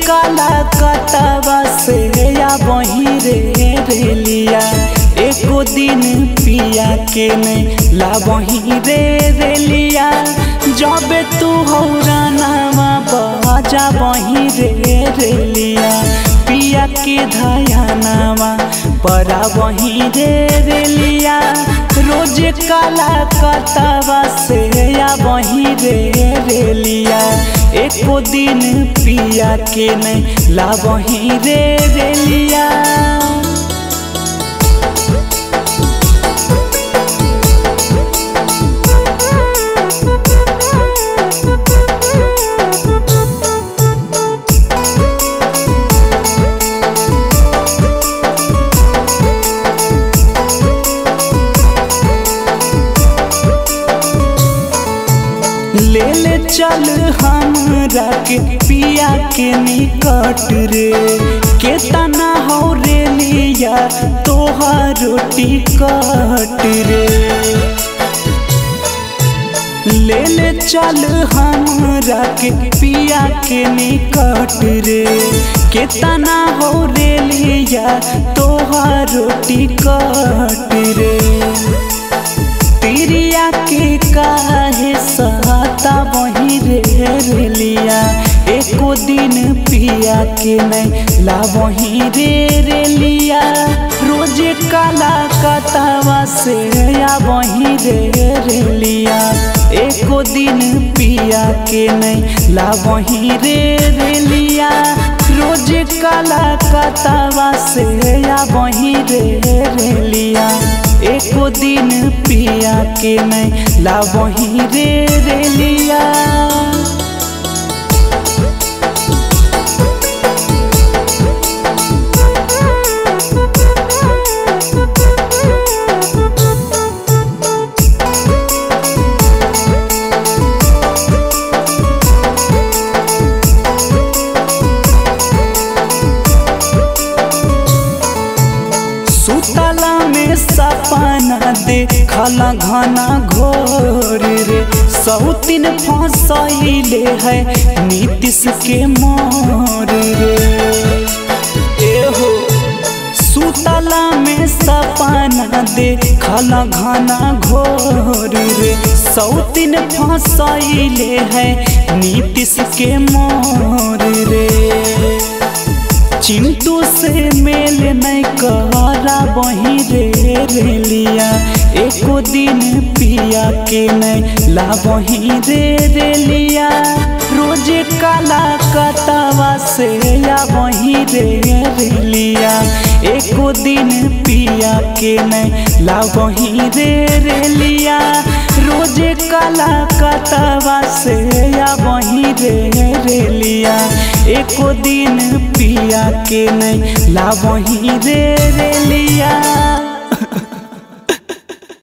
काला कतवा से या वही रे रेलिया एको दिन पिया के नहीं ला वही रे रेलिया जब तू हो रानावा बाजा वही रे रेलिया पिया के धयानावा परा वही रे रेलिया रोज काला कतवा से या वही रे रेलिया एको दिन पिया के नहीं ला वही रे रेलिया ले ले चल हमरा के पिया के निकट रे केतना हो रे लिया तोहार रोटी कट रे ले ले चल हमरा के पिया के निकट रे केतना हो रे लिया तोहार रोटी कट रे तिरिया के काहे सहता वही रे रेलिया एको दिन पिया के नहीं ला वही रे रेलिया रोज काला कतवा से या वही रे रेलिया एको दिन पिया के नहीं ला वही रे रेलिया रोज काला कतवा से या वही रे रेलिया एको दिन पिया के नहीं ला वही रे रेलिया सुतला में सपना दे खला घना घोर रे सौतिन फसैले है नीतीश के मोर रे एहो सुतला में सपना दे खला घना घोर रे सौतिन फसैले है नीतीश के मोर रे चिंटू से मेल नहीं करा वही रे रेलिया एको दिन पिया के नहीं ला वही रे रेलिया रोज काला कतवा से या वही रे रेलिया एको दिन पिया के नहीं ला वही रे रेलिया रोज काला कतवा से या वही रे रेलिया एको दिन पिया के नहीं ला वही रे रेलिया